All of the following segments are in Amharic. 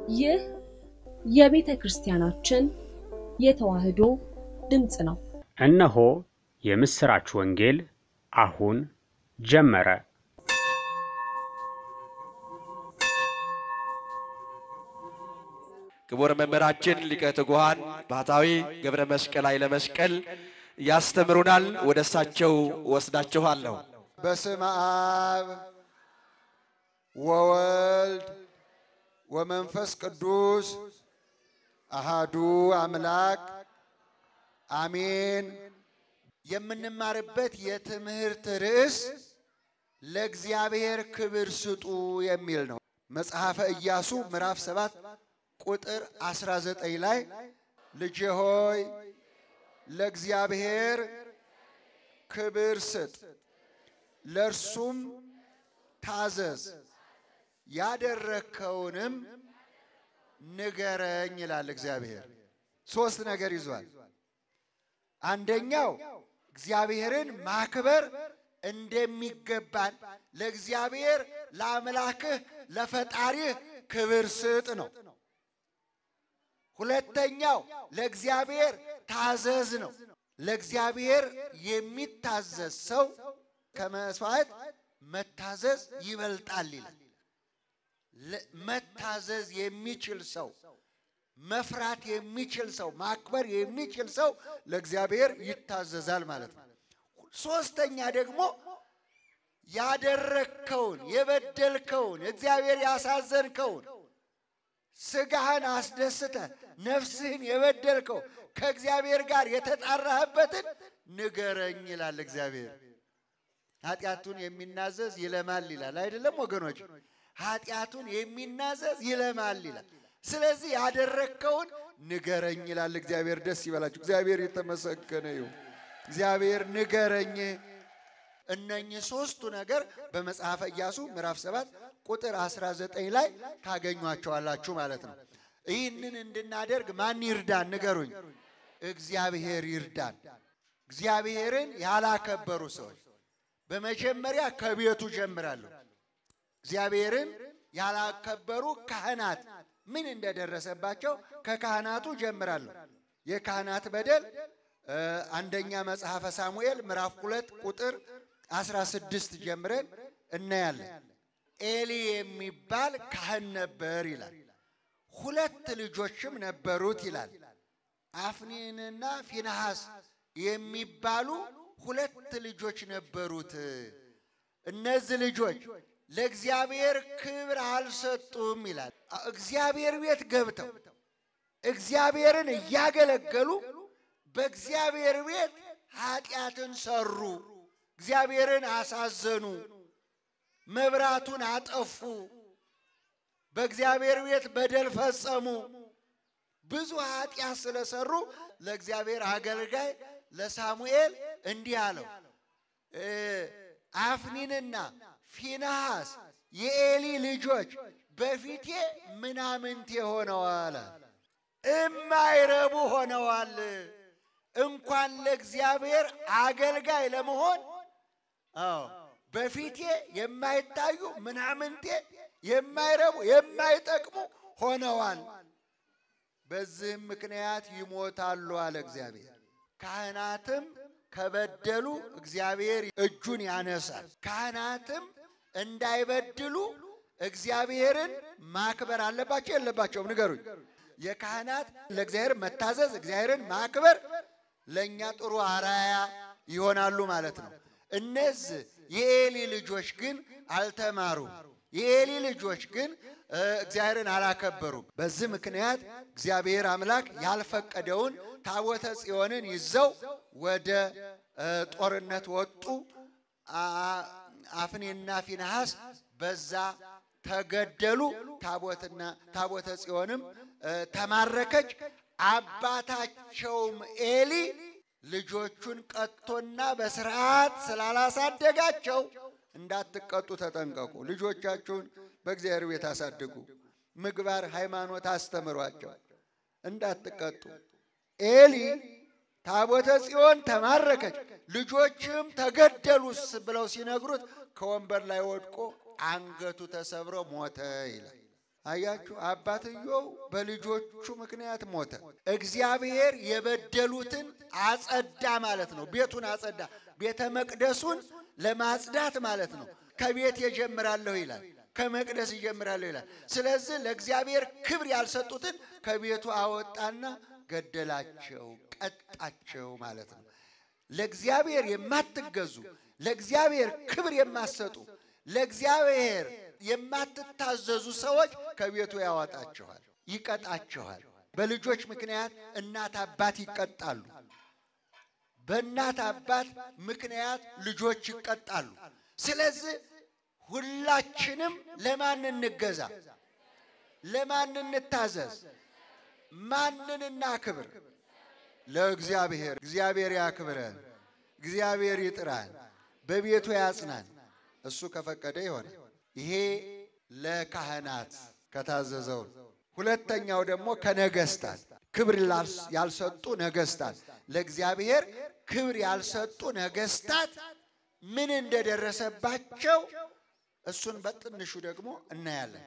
ይህ የቤተ ክርስቲያናችን የተዋሕዶ ድምፅ ነው። እነሆ የምሥራች ወንጌል አሁን ጀመረ። ክቡር መምህራችን ሊቀ ትጉሃን ባህታዊ ገብረ መስቀል ኃይለ መስቀል ያስተምሩናል። ወደ እሳቸው ወስዳችኋለሁ። በስመ አብ ወወልድ ወመንፈስ ቅዱስ አሃዱ አምላክ አሜን። የምንማርበት የትምህርት ርዕስ ለእግዚአብሔር ክብር ስጡ የሚል ነው። መጽሐፈ ኢያሱ ምዕራፍ ሰባት ቁጥር 19 ላይ ልጄ ሆይ ለእግዚአብሔር ክብር ስጥ፣ ለእርሱም ታዘዝ፣ ያደረግከውንም ንገረኝ ይላል እግዚአብሔር። ሶስት ነገር ይዟል። አንደኛው እግዚአብሔርን ማክበር እንደሚገባን ለእግዚአብሔር ለአምላክህ ለፈጣሪህ ክብር ስጥ ነው። ሁለተኛው ለእግዚአብሔር ታዘዝ ነው። ለእግዚአብሔር የሚታዘዝ ሰው ከመስዋዕት መታዘዝ ይበልጣል ይላል። መታዘዝ የሚችል ሰው፣ መፍራት የሚችል ሰው፣ ማክበር የሚችል ሰው ለእግዚአብሔር ይታዘዛል ማለት ነው። ሶስተኛ ደግሞ ያደረግከውን የበደልከውን እግዚአብሔር ያሳዘንከውን ስጋህን አስደስተ ነፍስህን የበደልከው ከእግዚአብሔር ጋር የተጣራህበትን ንገረኝ ይላል እግዚአብሔር። ኃጢአቱን የሚናዘዝ ይለማል ይላል አይደለም ወገኖች? ኃጢአቱን የሚናዘዝ ይለማል ይላል። ስለዚህ ያደረግከውን ንገረኝ ይላል እግዚአብሔር። ደስ ይበላችሁ። እግዚአብሔር የተመሰገነ ይሁን። እግዚአብሔር ንገረኝ። እነኚህ ሶስቱ ነገር በመጽሐፈ ኢያሱ ምዕራፍ ሰባት ቁጥር 19 ላይ ታገኟቸዋላችሁ ማለት ነው። ይህንን እንድናደርግ ማን ይርዳን? ንገሩኝ። እግዚአብሔር ይርዳን። እግዚአብሔርን ያላከበሩ ሰዎች በመጀመሪያ ከቤቱ ጀምራለሁ። እግዚአብሔርን ያላከበሩ ካህናት ምን እንደደረሰባቸው ከካህናቱ ጀምራለሁ። የካህናት በደል አንደኛ መጽሐፈ ሳሙኤል ምዕራፍ ሁለት ቁጥር 16 ጀምረን እናያለን። ኤሊ የሚባል ካህን ነበር ይላል። ሁለት ልጆችም ነበሩት ይላል። አፍኒንና ፊንሐስ የሚባሉ ሁለት ልጆች ነበሩት። እነዚህ ልጆች ለእግዚአብሔር ክብር አልሰጡም ይላል። እግዚአብሔር ቤት ገብተው እግዚአብሔርን እያገለገሉ በእግዚአብሔር ቤት ኃጢአትን ሰሩ። እግዚአብሔርን አሳዘኑ። መብራቱን አጠፉ። በእግዚአብሔር ቤት በደል ፈጸሙ። ብዙ ኃጢአት ስለሰሩ ለእግዚአብሔር አገልጋይ ለሳሙኤል እንዲህ አለው፣ አፍኒንና ፊንሐስ የኤሊ ልጆች በፊቴ ምናምንቴ ሆነዋል፣ እማይረቡ ሆነዋል። እንኳን ለእግዚአብሔር አገልጋይ ለመሆን አዎ በፊቴ የማይታዩ ምናምንቴ የማይረቡ የማይጠቅሙ ሆነዋል። በዚህም ምክንያት ይሞታሉ አለ እግዚአብሔር። ካህናትም ከበደሉ እግዚአብሔር እጁን ያነሳል። ካህናትም እንዳይበድሉ እግዚአብሔርን ማክበር አለባቸው የለባቸውም? ንገሩኝ። የካህናት ለእግዚአብሔር መታዘዝ፣ እግዚአብሔርን ማክበር ለእኛ ጥሩ አራያ ይሆናሉ ማለት ነው። እነዚህ የኤሊ ልጆች ግን አልተማሩም። የኤሊ ልጆች ግን እግዚአብሔርን አላከበሩም። በዚህ ምክንያት እግዚአብሔር አምላክ ያልፈቀደውን ታቦተ ጽዮንን ይዘው ወደ ጦርነት ወጡ። አፍኔና ፊንሐስ በዛ ተገደሉ። ታቦትና ታቦተ ጽዮንም ተማረከች። አባታቸውም ኤሊ ልጆቹን ቀጥቶና በስርዓት ስላላሳደጋቸው እንዳትቀጡ ተጠንቀቁ። ልጆቻችሁን በእግዚአብሔር ቤት አሳድጉ። ምግባር፣ ሃይማኖት አስተምሯቸው እንዳትቀጡ። ኤሊ ታቦተ ጽዮን ተማረከች፣ ልጆችም ተገደሉስ ብለው ሲነግሩት ከወንበር ላይ ወድቆ አንገቱ ተሰብሮ ሞተ ይላል። አያችሁ፣ አባትየው በልጆቹ ምክንያት ሞተ። እግዚአብሔር የበደሉትን አጸዳ ማለት ነው። ቤቱን አጸዳ። ቤተ መቅደሱን ለማጽዳት ማለት ነው። ከቤት የጀምራለሁ ይላል፣ ከመቅደስ ይጀምራለሁ ይላል። ስለዚህ ለእግዚአብሔር ክብር ያልሰጡትን ከቤቱ አወጣና ገደላቸው፣ ቀጣቸው ማለት ነው። ለእግዚአብሔር የማትገዙ ለእግዚአብሔር ክብር የማትሰጡ ለእግዚአብሔር የማትታዘዙ ሰዎች ከቤቱ ያወጣችኋል፣ ይቀጣችኋል። በልጆች ምክንያት እናት አባት ይቀጣሉ። በእናት አባት ምክንያት ልጆች ይቀጣሉ። ስለዚህ ሁላችንም ለማን እንገዛ? ለማን እንታዘዝ? ማንን እናክብር? ለእግዚአብሔር። እግዚአብሔር ያክብረን፣ እግዚአብሔር ይጥራን፣ በቤቱ ያጽናን። እሱ ከፈቀደ ይሆነ። ይሄ ለካህናት ከታዘዘው። ሁለተኛው ደግሞ ከነገስታት ክብር ያልሰጡ ነገስታት ለእግዚአብሔር ክብር ያልሰጡ ነገስታት ምን እንደደረሰባቸው እሱን በትንሹ ደግሞ እናያለን።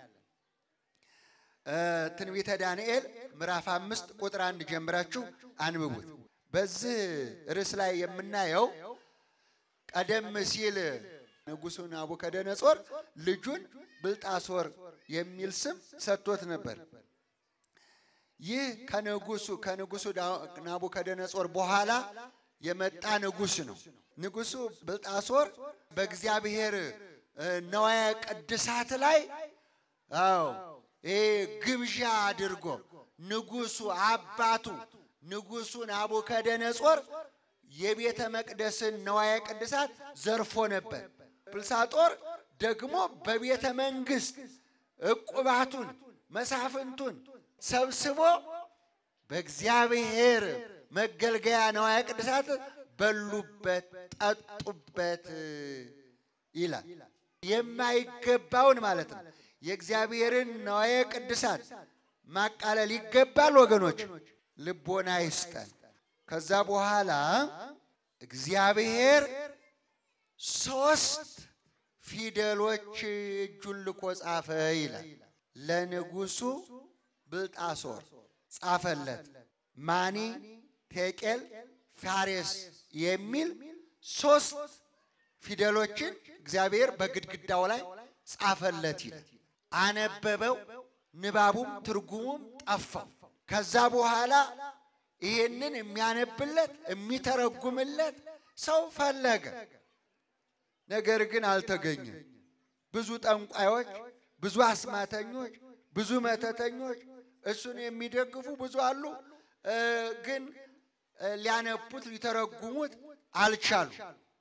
ትንቢተ ዳንኤል ምዕራፍ አምስት ቁጥር አንድ ጀምራችሁ አንብቡት። በዚህ ርዕስ ላይ የምናየው ቀደም ሲል ንጉሡ ናቡከደነጾር ልጁን ብልጣሶር የሚል ስም ሰጥቶት ነበር። ይህ ከንጉሱ ከንጉሱ ናቡከደነጾር በኋላ የመጣ ንጉስ ነው። ንጉሱ ብልጣሶር በእግዚአብሔር ነዋያ ቅድሳት ላይ አዎ ይሄ ግብዣ አድርጎ ንጉሱ አባቱ ንጉሱ ናቡከደነጾር የቤተ መቅደስን ነዋያ ቅድሳት ዘርፎ ነበር። ብልሳጦር ደግሞ በቤተ መንግስት ዕቁባቱን መሳፍንቱን ሰብስቦ በእግዚአብሔር መገልገያ ነዋያ ቅድሳት በሉበት፣ ጠጡበት ይላል። የማይገባውን ማለት ነው። የእግዚአብሔርን ነዋየ ቅድሳት ማቃለል ይገባል ወገኖች፣ ልቦና ይስጠን። ከዛ በኋላ እግዚአብሔር ሶስት ፊደሎች እጁን ልኮ ጻፈ ይላል። ለንጉሱ ብልጣሶር ጻፈለት። ማኒ፣ ቴቄል፣ ፋሬስ የሚል ሶስት ፊደሎችን እግዚአብሔር በግድግዳው ላይ ጻፈለት ይላል። አነበበው፣ ንባቡም ትርጉሙም ጠፋው። ከዛ በኋላ ይሄንን የሚያነብለት የሚተረጉምለት ሰው ፈለገ። ነገር ግን አልተገኘም። ብዙ ጠንቋዮች፣ ብዙ አስማተኞች፣ ብዙ መተተኞች እሱን የሚደግፉ ብዙ አሉ። ግን ሊያነቡት ሊተረጉሙት አልቻሉ።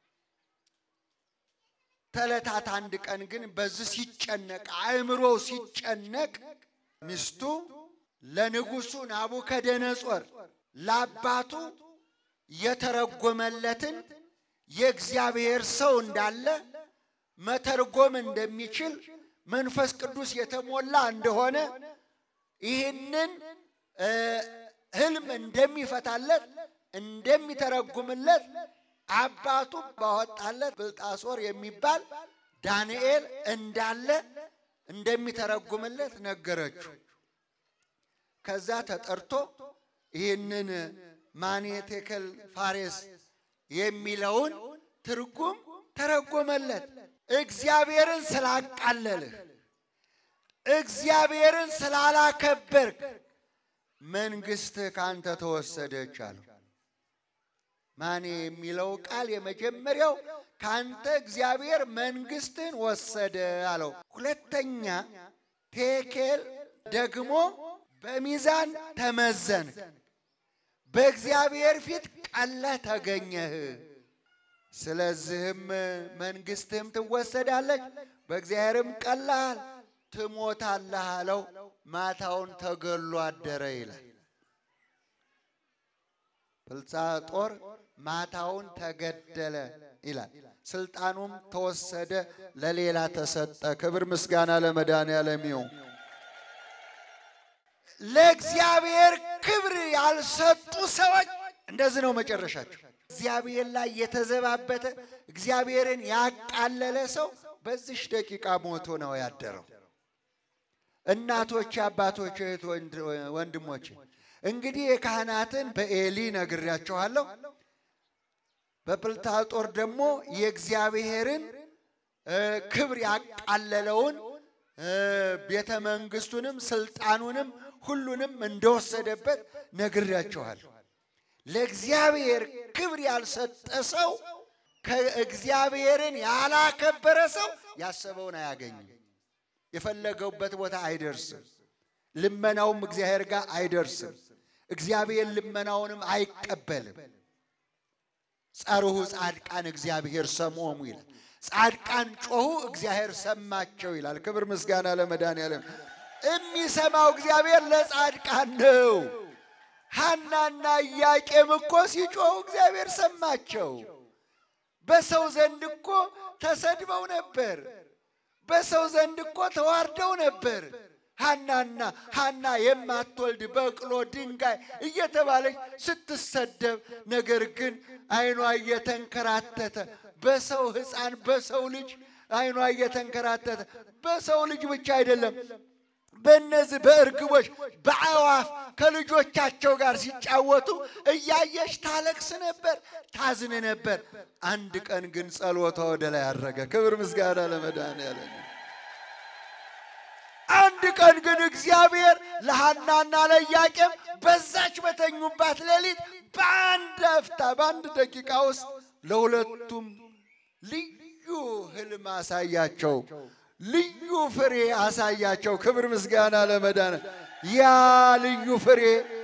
ተለታት አንድ ቀን ግን በዚህ ሲጨነቅ አእምሮው ሲጨነቅ ሚስቱ ለንጉሱ ናቡከደነጾር ለአባቱ የተረጎመለትን የእግዚአብሔር ሰው እንዳለ መተርጎም እንደሚችል መንፈስ ቅዱስ የተሞላ እንደሆነ ይህንን ሕልም እንደሚፈታለት እንደሚተረጉምለት አባቱ ባወጣለት ብልጣሶር የሚባል ዳንኤል እንዳለ እንደሚተረጉምለት ነገረችው። ከዛ ተጠርቶ ይህንን ማኔ ቴከል ፋሬስ የሚለውን ትርጉም ተረጎመለት። እግዚአብሔርን ስላቃለልህ፣ እግዚአብሔርን ስላላከበርክ መንግሥትህ ካንተ ተወሰደች አለው። ማኔ የሚለው ቃል የመጀመሪያው ካንተ እግዚአብሔር መንግሥትን ወሰደ አለው። ሁለተኛ ቴኬል ደግሞ በሚዛን ተመዘንክ፣ በእግዚአብሔር ፊት ቀለህ ተገኘህ። ስለዚህም መንግሥትህም ትወሰዳለች፣ በእግዚአብሔርም ቀላል ትሞታለህ አለው። ማታውን ተገሎ አደረ ይላል። ብልጣሶር ማታውን ተገደለ ይላል። ስልጣኑም ተወሰደ፣ ለሌላ ተሰጠ። ክብር ምስጋና ለመድኃኔዓለም ይሁን። ለእግዚአብሔር ክብር ያልሰጡ ሰዎች እንደዚህ ነው መጨረሻቸው። እግዚአብሔር ላይ የተዘባበተ እግዚአብሔርን ያቃለለ ሰው በዚሽ ደቂቃ ሞቶ ነው ያደረው። እናቶች፣ አባቶች፣ እህት ወንድሞች እንግዲህ የካህናትን በኤሊ ነግሬያችኋለሁ። በጵልጣጦር ደግሞ የእግዚአብሔርን ክብር ያቃለለውን ቤተ መንግስቱንም ስልጣኑንም ሁሉንም እንደወሰደበት ነግሬያችኋለሁ። ለእግዚአብሔር ክብር ያልሰጠ ሰው ከእግዚአብሔርን ያላከበረ ሰው ያሰበውን አያገኝም። የፈለገውበት ቦታ አይደርስም። ልመናውም እግዚአብሔር ጋር አይደርስም። እግዚአብሔር ልመናውንም አይቀበልም። ጸርሁ ጻድቃን እግዚአብሔር ሰምዖሙ ይላል። ጻድቃን ጮኹ እግዚአብሔር ሰማቸው ይላል። ክብር ምስጋና ለመድኃኒዓለም። የሚሰማው እግዚአብሔር ለጻድቃን ነው። ሐናና ኢያቄም እኮ ሲጮኹ እግዚአብሔር ሰማቸው። በሰው ዘንድ እኮ ተሰድበው ነበር። በሰው ዘንድ እኮ ተዋርደው ነበር። ሐናና ሐና የማትወልድ በቅሎ ድንጋይ እየተባለች ስትሰደብ፣ ነገር ግን ዓይኗ እየተንከራተተ በሰው ሕፃን በሰው ልጅ ዓይኗ እየተንከራተተ በሰው ልጅ ብቻ አይደለም በእነዚህ በእርግቦች በአዕዋፍ ከልጆቻቸው ጋር ሲጫወቱ እያየች ታለቅስ ነበር፣ ታዝን ነበር። አንድ ቀን ግን ጸሎቷ ወደ ላይ አረገ። ክብር ምስጋና ለመድኃኒዓለም። አንድ ቀን ግን እግዚአብሔር ለሐናና ለኢያቄም በዛች በተኙባት ሌሊት በአንድ አፍታ በአንድ ደቂቃ ውስጥ ለሁለቱም ልዩ ህልም አሳያቸው። ልዩ ፍሬ አሳያቸው። ክብር ምስጋና ለመዳን ያ ልዩ ፍሬ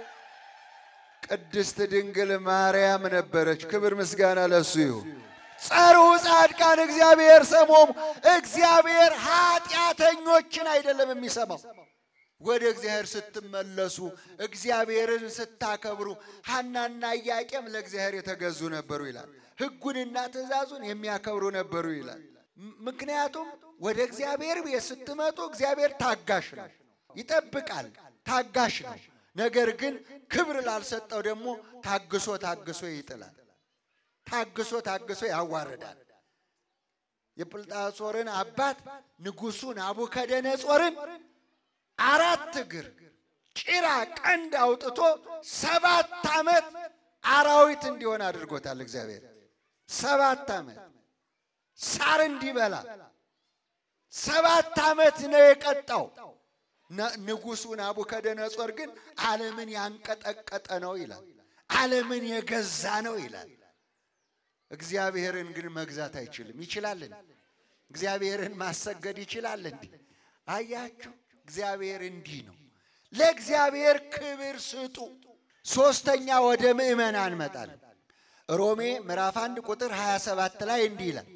ቅድስት ድንግል ማርያም ነበረች። ክብር ምስጋና ለሱ ይሁን። ጸርሑ ጻድቃን እግዚአብሔር ሰምዖሙ። እግዚአብሔር ኃጢአተኞችን አይደለም የሚሰማው። ወደ እግዚአብሔር ስትመለሱ፣ እግዚአብሔርን ስታከብሩ፣ ሐናና ኢያቄም ለእግዚአብሔር የተገዙ ነበሩ ይላል። ሕጉንና ትእዛዙን የሚያከብሩ ነበሩ ይላል። ምክንያቱም ወደ እግዚአብሔር ቤት ስትመጡ እግዚአብሔር ታጋሽ ነው፣ ይጠብቃል፣ ታጋሽ ነው። ነገር ግን ክብር ላልሰጠው ደግሞ ታግሶ ታግሶ ይጥላል፣ ታግሶ ታግሶ ያዋርዳል። የጵልጣሶርን አባት ንጉሡን ናቡከደነጾርን አራት እግር ጭራ ቀንድ አውጥቶ ሰባት ዓመት አራዊት እንዲሆን አድርጎታል እግዚአብሔር ሰባት ዓመት ሳር እንዲበላ ሰባት ዓመት ነው የቀጣው። ንጉሡ ናቡከደነጾር ግን ዓለምን ያንቀጠቀጠ ነው ይላል። ዓለምን የገዛ ነው ይላል። እግዚአብሔርን ግን መግዛት አይችልም። ይችላልን? እግዚአብሔርን ማሰገድ ይችላል እንዲህ አያችሁ፣ እግዚአብሔር እንዲህ ነው። ለእግዚአብሔር ክብር ስጡ። ሶስተኛ ወደ ምዕመናን እንመጣለን። ሮሜ ምዕራፍ አንድ ቁጥር 27 ላይ እንዲህ ይላል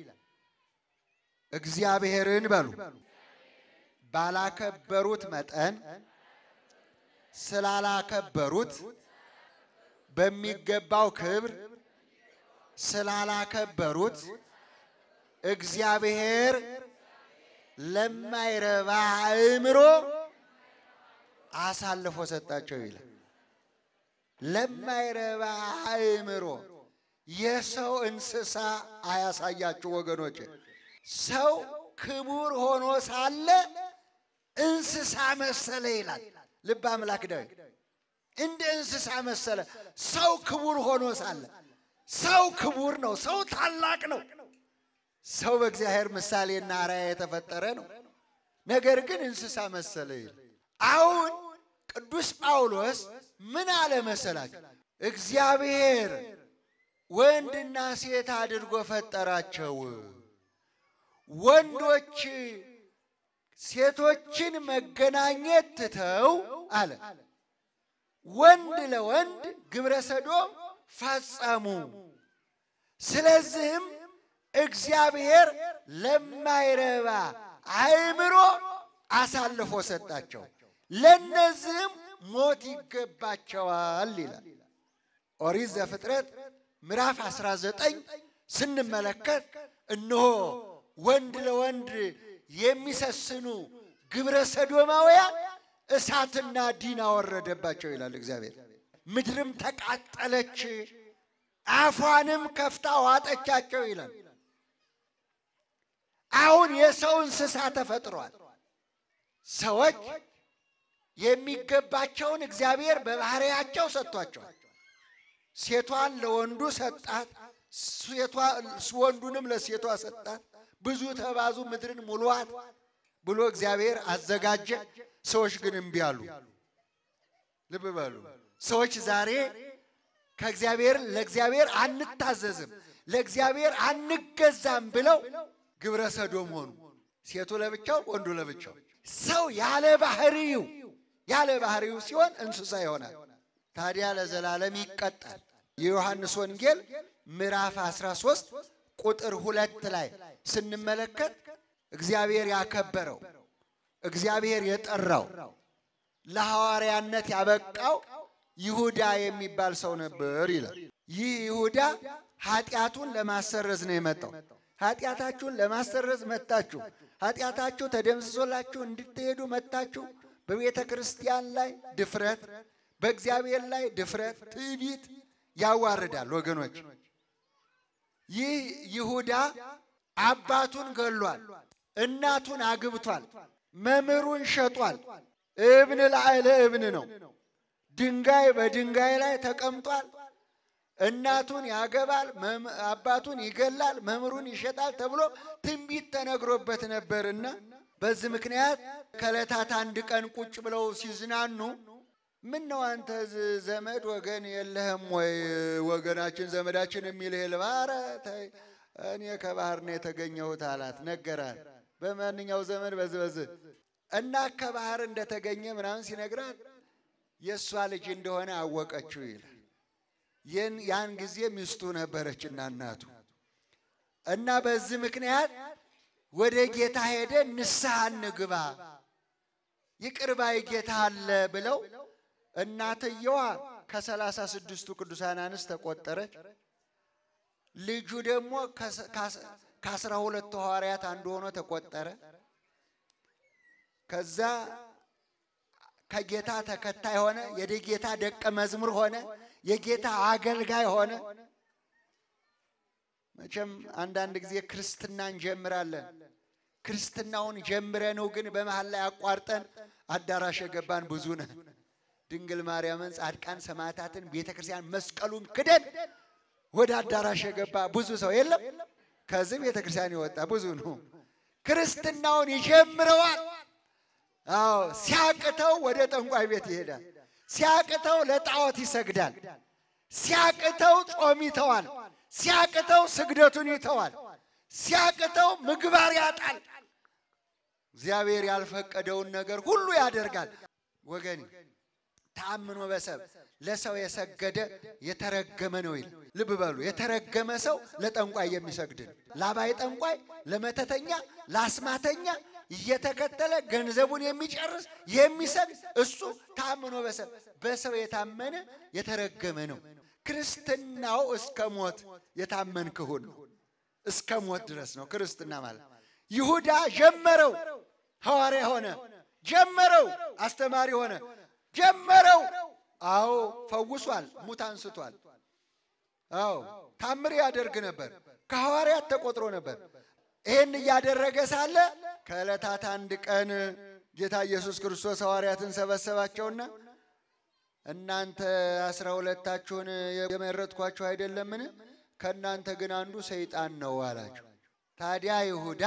እግዚአብሔርን በሉ ባላከበሩት መጠን ስላላከበሩት በሚገባው ክብር ስላላከበሩት እግዚአብሔር ለማይረባ አእምሮ አሳልፎ ሰጣቸው ይላል። ለማይረባ አእምሮ የሰው እንስሳ አያሳያችሁ ወገኖች። ሰው ክቡር ሆኖ ሳለ እንስሳ መሰለ ይላል ልበ አምላክ ዳዊት። እንደ እንስሳ መሰለ ሰው ክቡር ሆኖ ሳለ ሰው ክቡር ነው። ሰው ታላቅ ነው። ሰው በእግዚአብሔር ምሳሌና አርአያ የተፈጠረ ነው። ነገር ግን እንስሳ መሰለ ይላል። አሁን ቅዱስ ጳውሎስ ምን አለ መሰላችሁ? እግዚአብሔር ወንድና ሴት አድርጎ ፈጠራቸው። ወንዶች ሴቶችን መገናኘት ትተው አለ ወንድ ለወንድ ግብረ ሰዶም ፈጸሙ። ስለዚህም እግዚአብሔር ለማይረባ አእምሮ አሳልፎ ሰጣቸው፣ ለነዚህም ሞት ይገባቸዋል ይላል ኦሪት ዘፍጥረት ምዕራፍ 19 ስንመለከት እነሆ ወንድ ለወንድ የሚሰስኑ ግብረ ሰዶማውያን እሳትና ዲን አወረደባቸው ይላል እግዚአብሔር። ምድርም ተቃጠለች፣ አፏንም ከፍታ ዋጠቻቸው ይላል። አሁን የሰው እንስሳ ተፈጥሯል። ሰዎች የሚገባቸውን እግዚአብሔር በባህሪያቸው ሰጥቷቸዋል። ሴቷን ለወንዱ ሰጣት፣ ሴቷ ወንዱንም ለሴቷ ሰጣት። ብዙ ተባዙ፣ ምድርን ሙሉዋት ብሎ እግዚአብሔር አዘጋጀ። ሰዎች ግን እምቢ አሉ። ልብ በሉ። ሰዎች ዛሬ ከእግዚአብሔር ለእግዚአብሔር አንታዘዝም፣ ለእግዚአብሔር አንገዛም ብለው ግብረ ሰዶም ሆኑ። ሴቱ ለብቻው፣ ወንዱ ለብቻው። ሰው ያለ ባህሪው ያለ ባህሪው ሲሆን እንስሳ ይሆናል። ታዲያ ለዘላለም ይቀጣል። የዮሐንስ ወንጌል ምዕራፍ 13 ቁጥር ሁለት ላይ ስንመለከት እግዚአብሔር ያከበረው እግዚአብሔር የጠራው ለሐዋርያነት ያበቃው ይሁዳ የሚባል ሰው ነበር ይላል። ይህ ይሁዳ ኃጢአቱን ለማሰረዝ ነው የመጣው። ኃጢአታችሁን ለማሰረዝ መጣችሁ፣ ኃጢአታችሁ ተደምስሶላችሁ እንድትሄዱ መጣችሁ። በቤተ ክርስቲያን ላይ ድፍረት፣ በእግዚአብሔር ላይ ድፍረት፣ ትዕቢት ያዋርዳል ወገኖች። ይህ ይሁዳ አባቱን ገሏል፣ እናቱን አግብቷል፣ መምህሩን ሸጧል። እብን ላዕለ እብን ነው። ድንጋይ በድንጋይ ላይ ተቀምጧል። እናቱን ያገባል፣ አባቱን ይገላል፣ መምህሩን ይሸጣል ተብሎ ትንቢት ተነግሮበት ነበርና በዚህ ምክንያት ከዕለታት አንድ ቀን ቁጭ ብለው ሲዝናኑ ምን ነው አንተ ዘመድ ወገን የለህም ወይ? ወገናችን ዘመዳችን የሚልህ ልባረ እኔ ከባህር ነው የተገኘሁት አላት። ነገራት። በማንኛው ዘመን በዚህ በዚህ እና ከባህር እንደተገኘ ምናምን ሲነግራት የእሷ ልጅ እንደሆነ አወቀችው ይላል። ያን ጊዜ ሚስቱ ነበረችና እናቱ እና በዚህ ምክንያት ወደ ጌታ ሄደ ንስሐ እንግባ ይቅር ባይ ጌታ አለ ብለው እናትየዋ ከሰላሳ ስድስቱ ቅዱሳን አንስት ተቆጠረች። ልጁ ደግሞ ከአስራ ሁለቱ ሐዋርያት አንዱ ሆኖ ተቆጠረ። ከዛ ከጌታ ተከታይ ሆነ። የጌታ ደቀ መዝሙር ሆነ። የጌታ አገልጋይ ሆነ። መቼም አንዳንድ ጊዜ ክርስትና እንጀምራለን። ክርስትናውን ጀምረነው ግን በመሀል ላይ አቋርጠን አዳራሽ የገባን ብዙ ነን። ድንግል ማርያምን፣ ጻድቃን፣ ሰማዕታትን፣ ቤተ ክርስቲያን መስቀሉን ክደን ወደ አዳራሽ የገባ ብዙ ሰው የለም። ከዚህ ቤተ ክርስቲያን የወጣ ብዙ ነው። ክርስትናውን ይጀምረዋል። አዎ ሲያቅተው ወደ ጠንቋይ ቤት ይሄዳል። ሲያቅተው ለጣዖት ይሰግዳል። ሲያቅተው ጾም ይተዋል። ሲያቅተው ስግደቱን ይተዋል። ሲያቅተው ምግባር ያጣል። እግዚአብሔር ያልፈቀደውን ነገር ሁሉ ያደርጋል። ወገን ተአምኖ በሰብ ለሰው የሰገደ የተረገመ ነው ይል። ልብ በሉ፣ የተረገመ ሰው ለጠንቋይ የሚሰግድ ነው። ላባይ ጠንቋይ፣ ለመተተኛ፣ ለአስማተኛ እየተከተለ ገንዘቡን የሚጨርስ የሚሰግድ እሱ ተአምኖ በሰብ በሰው የታመነ የተረገመ ነው። ክርስትናው እስከ ሞት የታመንክ ሁን ነው። እስከ ሞት ድረስ ነው ክርስትና ማለት። ይሁዳ ጀመረው፣ ሐዋርያ ሆነ። ጀመረው፣ አስተማሪ ሆነ። ጀመረው። አዎ ፈውሷል፣ ሙት አንስቷል። አዎ ታምር ያደርግ ነበር። ከሐዋርያት ተቆጥሮ ነበር። ይህን እያደረገ ሳለ ከዕለታት አንድ ቀን ጌታ ኢየሱስ ክርስቶስ ሐዋርያትን ሰበሰባቸውና እናንተ አስራ ሁለታችሁን የመረጥኳችሁ አይደለምን? ከእናንተ ግን አንዱ ሰይጣን ነው አላቸው። ታዲያ ይሁዳ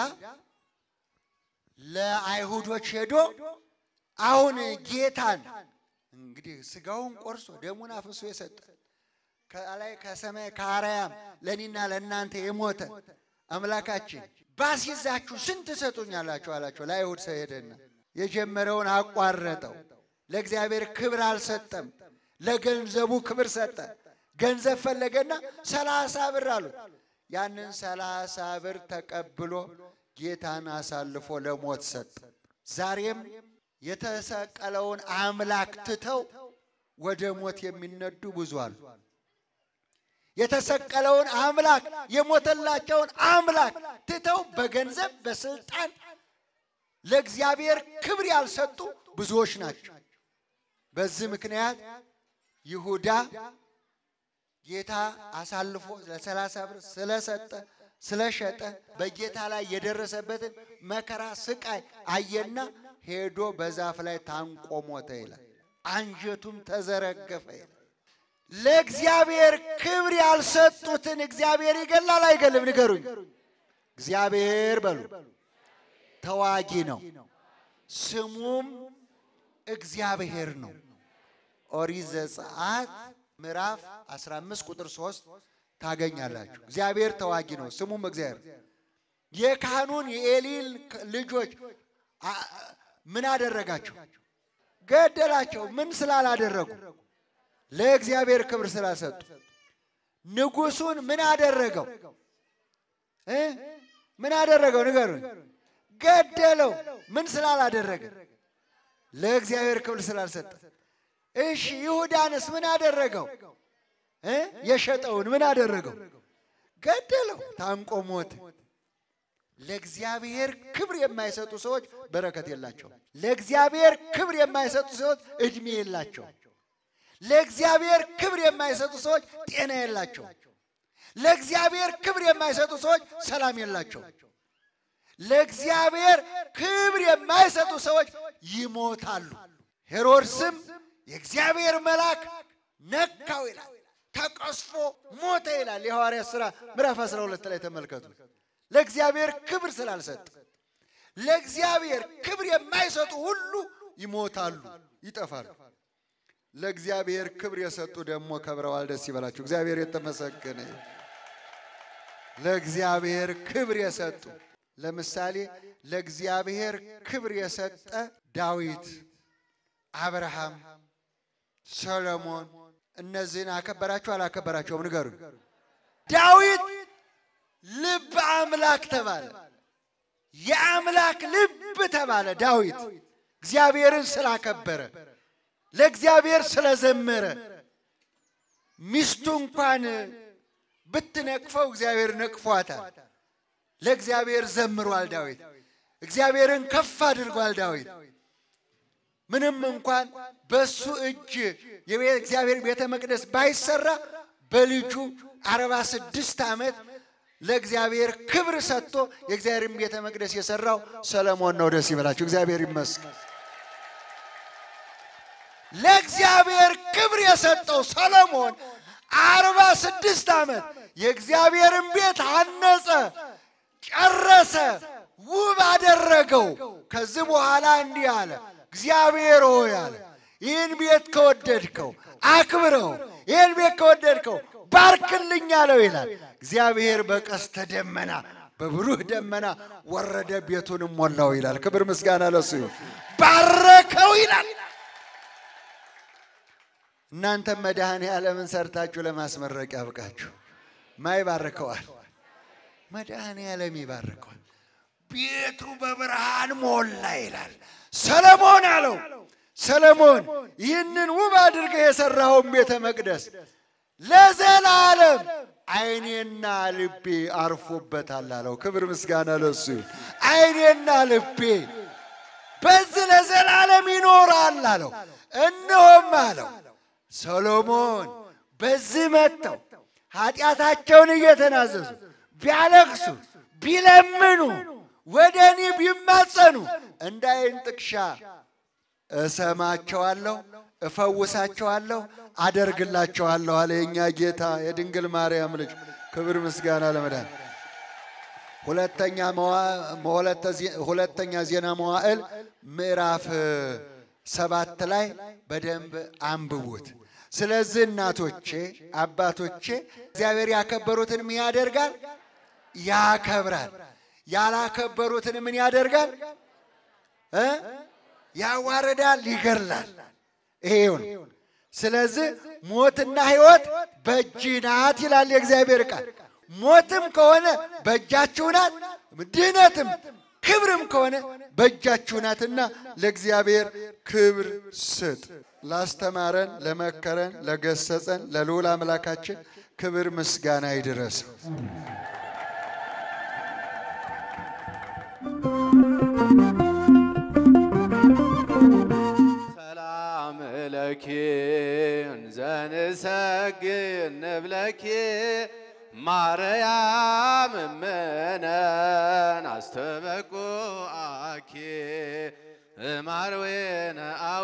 ለአይሁዶች ሄዶ አሁን ጌታን እንግዲህ ስጋውን ቆርሶ ደሙን አፍሶ የሰጠ ከላይ ከሰማይ ከአርያም ለእኔና ለእናንተ የሞተ አምላካችን ባስይዛችሁ ስንት ትሰጡኛላችሁ አላቸው። ለአይሁድ ሰው ሄደና የጀመረውን አቋረጠው። ለእግዚአብሔር ክብር አልሰጠም። ለገንዘቡ ክብር ሰጠ። ገንዘብ ፈለገና ሰላሳ ብር አሉት። ያንን ሰላሳ ብር ተቀብሎ ጌታን አሳልፎ ለሞት ሰጠ። ዛሬም የተሰቀለውን አምላክ ትተው ወደ ሞት የሚነዱ ብዙ አሉ። የተሰቀለውን አምላክ የሞተላቸውን አምላክ ትተው በገንዘብ በስልጣን ለእግዚአብሔር ክብር ያልሰጡ ብዙዎች ናቸው። በዚህ ምክንያት ይሁዳ ጌታ አሳልፎ ለሰላሳ ብር ስለሰጠ ስለሸጠ በጌታ ላይ የደረሰበትን መከራ ስቃይ አየና ሄዶ በዛፍ ላይ ታንቆ ሞተ ይላል። አንጀቱም ተዘረገፈ ይላል። ለእግዚአብሔር ክብር ያልሰጡትን እግዚአብሔር ይገላል አይገልም? ንገሩኝ። እግዚአብሔር በሉ ተዋጊ ነው፣ ስሙም እግዚአብሔር ነው። ኦሪት ዘጸአት ምዕራፍ 15 ቁጥር 3 ታገኛላችሁ። እግዚአብሔር ተዋጊ ነው፣ ስሙም እግዚአብሔር። የካህኑን የኤሊን ልጆች አ- ምን አደረጋቸው? ገደላቸው። ምን ስላላደረጉ? ለእግዚአብሔር ክብር ስላልሰጡ። ንጉሱን ምን አደረገው እ ምን አደረገው? ንገሩኝ። ገደለው። ምን ስላላደረገ? ለእግዚአብሔር ክብር ስላልሰጠ። እሺ ይሁዳንስ ምን አደረገው? እ የሸጠውን ምን አደረገው? ገደለው። ታንቆ ሞተ። ለእግዚአብሔር ክብር የማይሰጡ ሰዎች በረከት የላቸውም። ለእግዚአብሔር ክብር የማይሰጡ ሰዎች እድሜ የላቸውም። ለእግዚአብሔር ክብር የማይሰጡ ሰዎች ጤና የላቸውም። ለእግዚአብሔር ክብር የማይሰጡ ሰዎች ሰላም የላቸውም። ለእግዚአብሔር ክብር የማይሰጡ ሰዎች ይሞታሉ። ሄሮድስም የእግዚአብሔር መልአክ ነካው ይላል፣ ተቀስፎ ሞተ ይላል። የሐዋርያት ሥራ ምዕራፍ 12 ላይ ተመልከቱ። ለእግዚአብሔር ክብር ስላልሰጠ ለእግዚአብሔር ክብር የማይሰጡ ሁሉ ይሞታሉ፣ ይጠፋሉ። ለእግዚአብሔር ክብር የሰጡ ደግሞ ከብረዋል። ደስ ይበላችሁ። እግዚአብሔር የተመሰገነ ይሁን። ለእግዚአብሔር ክብር የሰጡ ለምሳሌ ለእግዚአብሔር ክብር የሰጠ ዳዊት፣ አብርሃም፣ ሰሎሞን እነዚህን አከበራቸው አላከበራቸውም? ንገሩኝ። ዳዊት ልብ አምላክ ተባለ። የአምላክ ልብ ተባለ። ዳዊት እግዚአብሔርን ስላከበረ ለእግዚአብሔር ስለዘመረ ሚስቱ እንኳን ብትነቅፈው እግዚአብሔር ነቅፏታል። ለእግዚአብሔር ዘምሯል ዳዊት። እግዚአብሔርን ከፍ አድርጓል ዳዊት። ምንም እንኳን በሱ እጅ የእግዚአብሔር ቤተ መቅደስ ባይሰራ በልጁ አርባ ስድስት ዓመት ለእግዚአብሔር ክብር ሰጥቶ የእግዚአብሔርን ቤተ መቅደስ የሰራው ሰለሞን ነው። ደስ ይበላችሁ። እግዚአብሔር ይመስገን። ለእግዚአብሔር ክብር የሰጠው ሰሎሞን አርባ ስድስት ዓመት የእግዚአብሔርን ቤት አነጸ፣ ጨረሰ፣ ውብ አደረገው። ከዚህ በኋላ እንዲህ አለ፣ እግዚአብሔር ሆይ አለ ይህን ቤት ከወደድከው አክብረው፣ ይህን ቤት ከወደድከው ባርክልኝ አለው ይላል። እግዚአብሔር በቀስተ ደመና በብሩህ ደመና ወረደ፣ ቤቱንም ሞላው ይላል። ክብር ምስጋና ለሱ ይሁን። ባረከው ይላል። እናንተም መድኃኔ ዓለምን ሰርታችሁ ለማስመረቅ ያብቃችሁ። ማ ይባርከዋል? መድኃኔ ዓለም ይባርከዋል። ቤቱ በብርሃን ሞላ ይላል። ሰለሞን አለው ሰለሞን ይህንን ውብ አድርገህ የሠራኸውን ቤተ መቅደስ ለዘላለም ዓይኔና ልቤ አርፎበታል አለው። ክብር ምስጋና ለሱ ይሁን። ዓይኔና ልቤ በዚህ ለዘላለም ይኖራል አለው። እነሆም አለው ሰሎሞን በዚህ መጥተው ኃጢአታቸውን እየተናዘዙ ቢያለቅሱ ቢለምኑ ወደ እኔ ቢማጸኑ እንደ ዓይን ጥቅሻ እሰማቸዋለሁ፣ እፈውሳቸዋለሁ፣ አደርግላቸዋለሁ አለ የእኛ ጌታ የድንግል ማርያም ልጅ። ክብር ምስጋና ለመዳን ሁለተኛ ሁለተኛ ዜና መዋዕል ምዕራፍ ሰባት ላይ በደንብ አንብቡት። ስለዚህ እናቶቼ አባቶቼ እግዚአብሔር ያከበሩትን ምን ያደርጋል? ያከብራል። ያላከበሩትን ምን ያደርጋል? እ ያዋርዳል፣ ይገድላል። ይሄውን ስለዚህ ሞትና ሕይወት በእጅ ናት ይላል የእግዚአብሔር ቃል። ሞትም ከሆነ በእጃችሁ ናት፣ ድነትም ክብርም ከሆነ በእጃችሁ ናትና ለእግዚአብሔር ክብር ስጥ። ላስተማረን፣ ለመከረን፣ ለገሰጸን ለልዑል አምላካችን ክብር ምስጋና ይድረሰው። ሰላም ለኪ እንዘንሰግድ ንብለኪ ማርያም እምነን አስተበቁአኪ እማርዌነ አዌ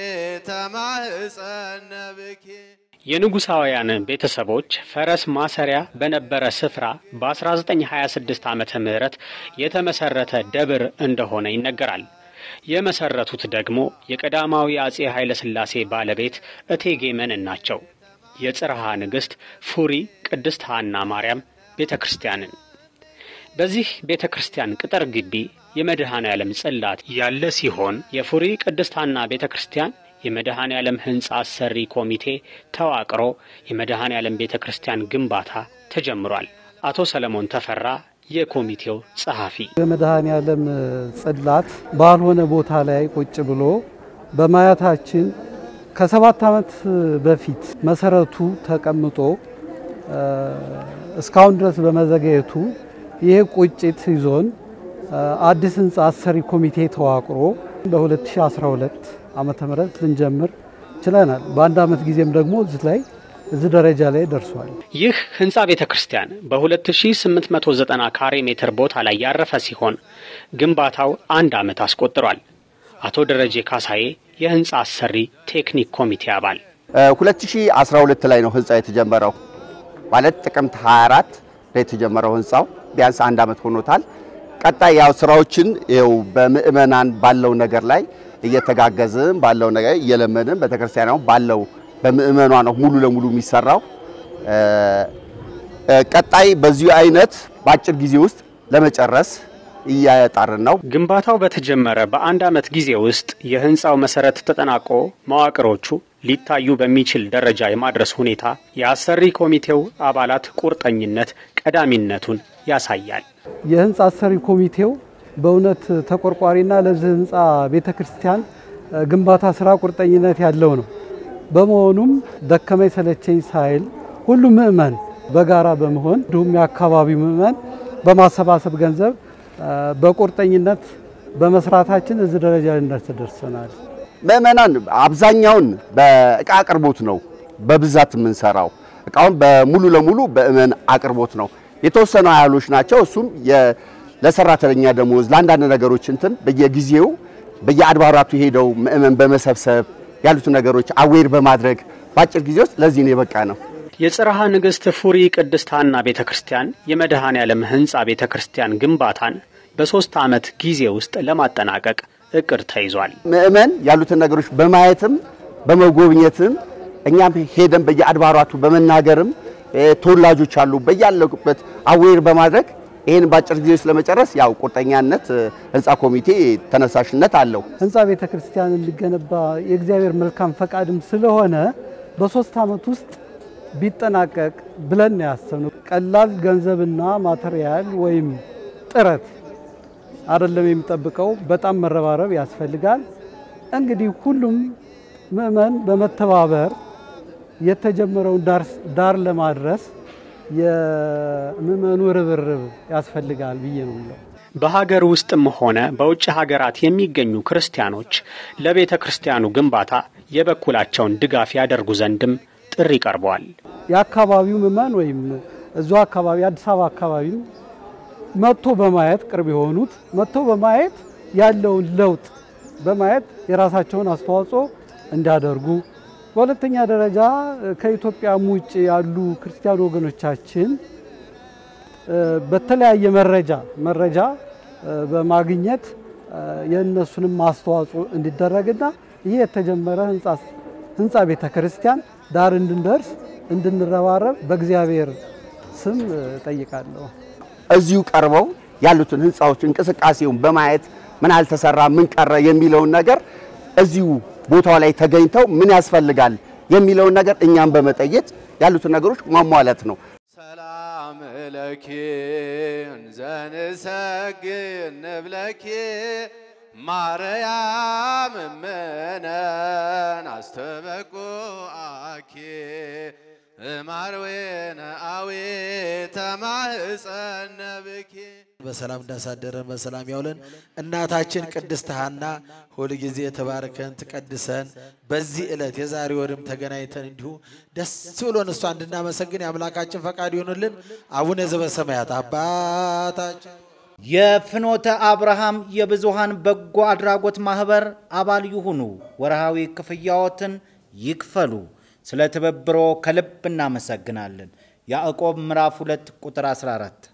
ተማህፀነ ብኪ የንጉሳውያን ቤተሰቦች ፈረስ ማሰሪያ በነበረ ስፍራ በ1926 ዓመተ ምህረት የተመሰረተ ደብር እንደሆነ ይነገራል። የመሰረቱት ደግሞ የቀዳማዊ አጼ ኃይለ ሥላሴ ባለቤት እቴጌ መነን ናቸው። የጽርሃ ንግሥት ፉሪ ቅድስት ሐና ማርያም ቤተ ክርስቲያንን በዚህ ቤተ ክርስቲያን ቅጥር ግቢ የመድኃኔ ዓለም ጽላት ያለ ሲሆን የፉሪ ቅድስት ሐና ቤተ ክርስቲያን የመድኃኔ ዓለም ሕንፃ አሰሪ ኮሚቴ ተዋቅሮ የመድኃኔ ዓለም ቤተ ክርስቲያን ግንባታ ተጀምሯል። አቶ ሰለሞን ተፈራ የኮሚቴው ጸሐፊ የመድኃኔ ዓለም ጽላት ባልሆነ ቦታ ላይ ቁጭ ብሎ በማየታችን ከሰባት ዓመት በፊት መሰረቱ ተቀምጦ እስካሁን ድረስ በመዘገየቱ ይህ ቁጭት ይዞን አዲስ ህንፃ አሰሪ ኮሚቴ ተዋቅሮ በ2012 ዓመተ ምህረት ልንጀምር ችለናል። በአንድ ዓመት ጊዜም ደግሞ እዚህ ላይ እዚህ ደረጃ ላይ ደርሷል። ይህ ህንፃ ቤተ ክርስቲያን በ2890 ካሬ ሜትር ቦታ ላይ ያረፈ ሲሆን ግንባታው አንድ ዓመት አስቆጥሯል። አቶ ደረጀ ካሳዬ የህንፃ አሰሪ ቴክኒክ ኮሚቴ አባል 2012 ላይ ነው ህንፃ የተጀመረው። ማለት ጥቅምት 24 ላይ የተጀመረው ህንፃው ቢያንስ አንድ ዓመት ሆኖታል። ቀጣይ ያው ስራዎችን ይኸው በምእመናን ባለው ነገር ላይ እየተጋገዝን ባለው ነገር እየለመንን ቤተክርስቲያኑ ባለው በምእመኗ ነው ሙሉ ለሙሉ የሚሰራው። ቀጣይ በዚሁ አይነት በአጭር ጊዜ ውስጥ ለመጨረስ እያጣርን ነው። ግንባታው በተጀመረ በአንድ ዓመት ጊዜ ውስጥ የህንፃው መሰረት ተጠናቆ መዋቅሮቹ ሊታዩ በሚችል ደረጃ የማድረስ ሁኔታ የአሰሪ ኮሚቴው አባላት ቁርጠኝነት ቀዳሚነቱን ያሳያል። የህንፃ አሰሪ ኮሚቴው በእውነት ተቆርቋሪና ለዚህ ህንፃ ቤተ ክርስቲያን ግንባታ ስራ ቁርጠኝነት ያለው ነው። በመሆኑም ደከመኝ ሰለቸኝ ሳይል ሁሉም ምእመን በጋራ በመሆን እንዲሁም የአካባቢው ምእመን በማሰባሰብ ገንዘብ በቁርጠኝነት በመስራታችን እዚህ ደረጃ ልንደርስ ደርሰናል። ምእመናን አብዛኛውን በእቃ አቅርቦት ነው በብዛት የምንሰራው። እቃውን በሙሉ ለሙሉ በእመን አቅርቦት ነው። የተወሰኑ ያህሎች ናቸው። እሱም ለሰራተኛ ደሞዝ፣ ለአንዳንድ ነገሮች እንትን በየጊዜው በየአድባራቱ ሄደው ምእመን በመሰብሰብ ያሉትን ነገሮች አዌር በማድረግ በአጭር ጊዜ ውስጥ ለዚህ ነው የበቃ ነው። የጽርሃ ንግሥት ፉሪ ቅድስት ሐና ቤተ ክርስቲያን የመድኃኔ ዓለም ሕንፃ ቤተ ክርስቲያን ግንባታን በሦስት ዓመት ጊዜ ውስጥ ለማጠናቀቅ እቅድ ተይዟል። ምእመን ያሉትን ነገሮች በማየትም በመጎብኘትም እኛም ሄደን በየአድባራቱ በመናገርም ተወላጆች አሉ በያለበት አዌር በማድረግ ይህን በአጭር ጊዜ ውስጥ ለመጨረስ ያው ቁርጠኛነት ህንፃ ኮሚቴ ተነሳሽነት አለው። ህንፃ ቤተ ክርስቲያን እንዲገነባ የእግዚአብሔር መልካም ፈቃድም ስለሆነ በሶስት ዓመት ውስጥ ቢጠናቀቅ ብለን ያሰብነው ቀላል ገንዘብና ማቴሪያል ወይም ጥረት አይደለም የሚጠብቀው፣ በጣም መረባረብ ያስፈልጋል። እንግዲህ ሁሉም ምእመን በመተባበር የተጀመረውን ዳር ለማድረስ የምእመኑ ርብርብ ያስፈልጋል ብዬ ነው የምለው። በሀገር ውስጥም ሆነ በውጭ ሀገራት የሚገኙ ክርስቲያኖች ለቤተ ክርስቲያኑ ግንባታ የበኩላቸውን ድጋፍ ያደርጉ ዘንድም ጥሪ ቀርበዋል። የአካባቢው ምእመን ወይም እዙ አካባቢ አዲስ አበባ አካባቢም መጥቶ በማየት ቅርብ የሆኑት መጥቶ በማየት ያለውን ለውጥ በማየት የራሳቸውን አስተዋጽኦ እንዲያደርጉ፣ በሁለተኛ ደረጃ ከኢትዮጵያም ውጭ ያሉ ክርስቲያን ወገኖቻችን በተለያየ መረጃ መረጃ በማግኘት የእነሱንም አስተዋጽኦ እንዲደረግና ይህ የተጀመረ ህንፃ ቤተ ክርስቲያን ዳር እንድንደርስ እንድንረባረብ በእግዚአብሔር ስም ጠይቃለሁ። እዚሁ ቀርበው ያሉትን ህንፃዎች እንቅስቃሴውን በማየት ምን አልተሰራ፣ ምን ቀረ የሚለውን ነገር እዚሁ ቦታው ላይ ተገኝተው ምን ያስፈልጋል የሚለውን ነገር እኛም በመጠየቅ ያሉትን ነገሮች ማሟላት ነው። ሰላም ለኪ እንዘንሰግድ ንብለኪ ማርያም እምነን አስተበቁአኪ እማርዌነ አዌ ተማህፀነ ብኪ በሰላም እንዳሳደረን በሰላም ያውለን። እናታችን ቅድስት ሐና ሁልጊዜ ተባርከን ትቀድሰን። በዚህ ዕለት የዛሬ ወርም ተገናኝተን እንዲሁ ደስ ብሎን እሷ እንድናመሰግን የአምላካችን ፈቃድ ይሆንልን። አቡነ ዘበሰማያት አባታችን የፍኖተ አብርሃም የብዙሃን በጎ አድራጎት ማህበር አባል ይሁኑ። ወርሃዊ ክፍያዎትን ይክፈሉ። ስለ ትብብሮ ከልብ እናመሰግናለን። ያዕቆብ ምዕራፍ 2 ቁጥር 14